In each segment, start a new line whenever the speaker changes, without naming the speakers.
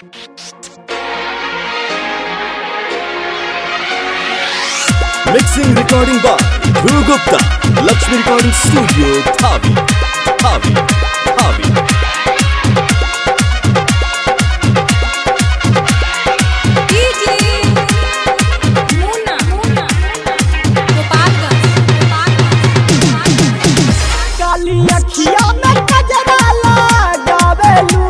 Mixing recording by Dhruv Gupta. Lakshmi Recording Studio, Thavi. Thavi. Thavi.
DJ Munna Munna Gopalganj Gopalganj
काली अखिया में कजरा लगावेलू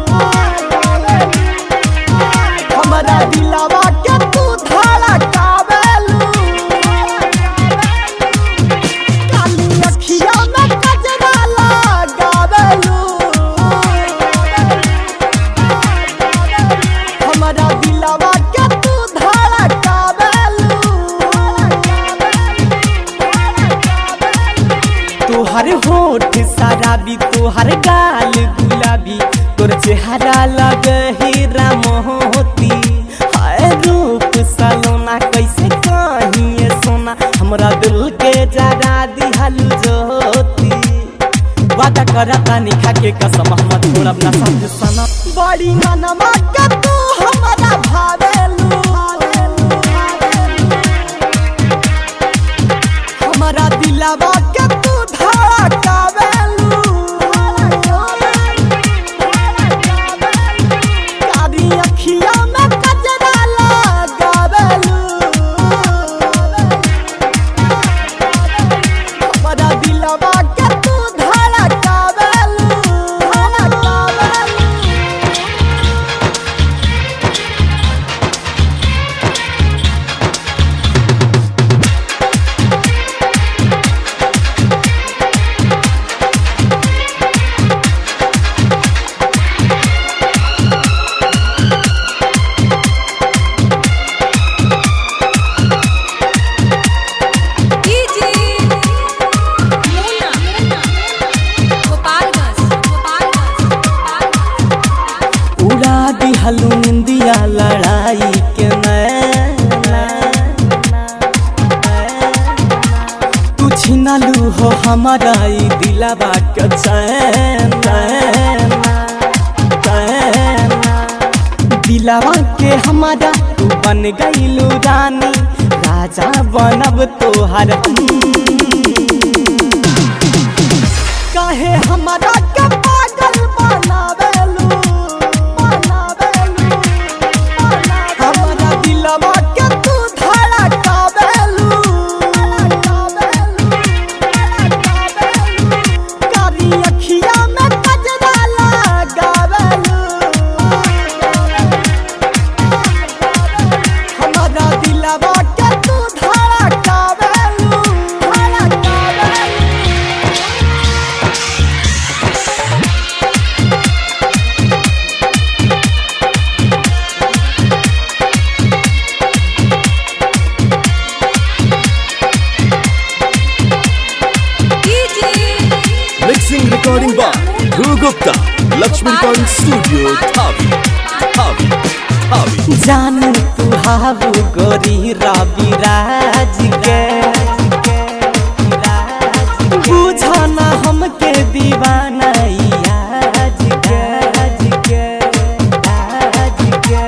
हमरा दिलवा के तू धड़कावेलू काली अखिया में कजरा लगावेलू हमरा दिलवा के तू धड़कावेलू तोहर होठ शराबी तोहर गाल गुलाबी तोर चेहरा लग हीरा मोती हाय रूप सलोना कैसे कहिए सोना हमरा दिल के जरा दिहल ज्योति वादा करता निखा के कसम हम छोड़ब ना साथ सना बड़ी मनमा के तू हमरा भावेलू हमरा दिलवा के तू धड़कावेलू कारी अखिया में कजरा लगावेलू हमरा दिलवा के तू धड़कावेलू धड़कावेलू
डीजे मुन्ना मुन्ना गोपालगंज गोपालगंज
उड़ा दिहलू निंदिया लड़ाई के नैना तू छिनलू हो हमारा ई दिलवा के चैन चैन। दिलवा के हमारा तू बन गईलू रानी राजा बनब तोहर हम काहे हमारा के पागल बनावेलू बनावेलू हमारा दिलवा के तू धड़कावेलू कारी अखिया में कजरा लगावेलू हमारा दिलवा के तू धड़कावेलू धड़कावेलू
DJ
Mixing recording by Dhruv Gupta. Lakshmi Recording Studio, Thavi. Thavi. Thavi.
जानू तू हाबू गोरी रवि राज के बुझना हमके दीवाना ई आज के आज के आज के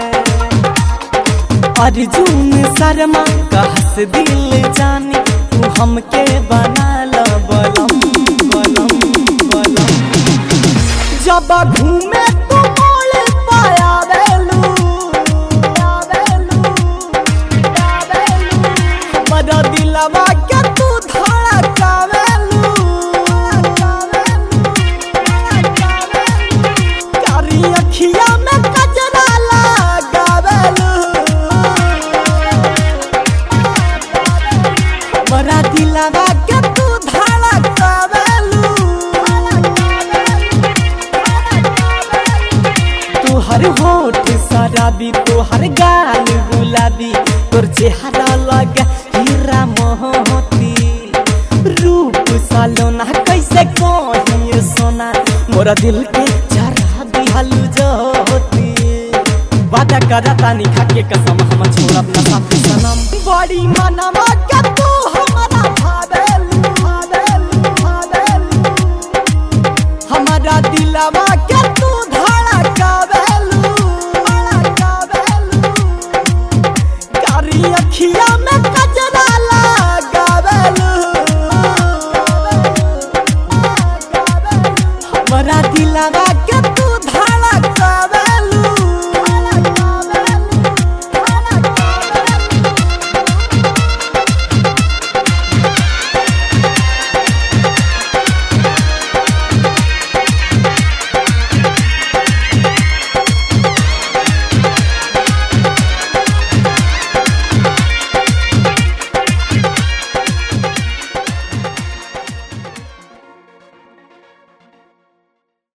अर्जुन शर्मा कहस दिल जानी तू हमके बना ल बलम बलम बलम जब घूमे तू मोल पायावेलू आवेलू आवेलू मरा दिलवा के तू धड़कावेलू कारी अखिया में कजरा लगावेलू मरा दिलवा के तू धड़कावेलू तोहर होठ शराबी तोहर गाल गुलाबी तोर चेहरा लग हीरा मोती रूप सलोना कैसे कहिए सोना मोरा दिल के जरा दिहल ज्योति वादा करता निखा के कसम हम छोड़ब ना साथ सनम बड़ी मनवा के तू हमरा भावेलू भावेलू भावेलू हमारा दिलवा के तू धड़कावेलू दिलावा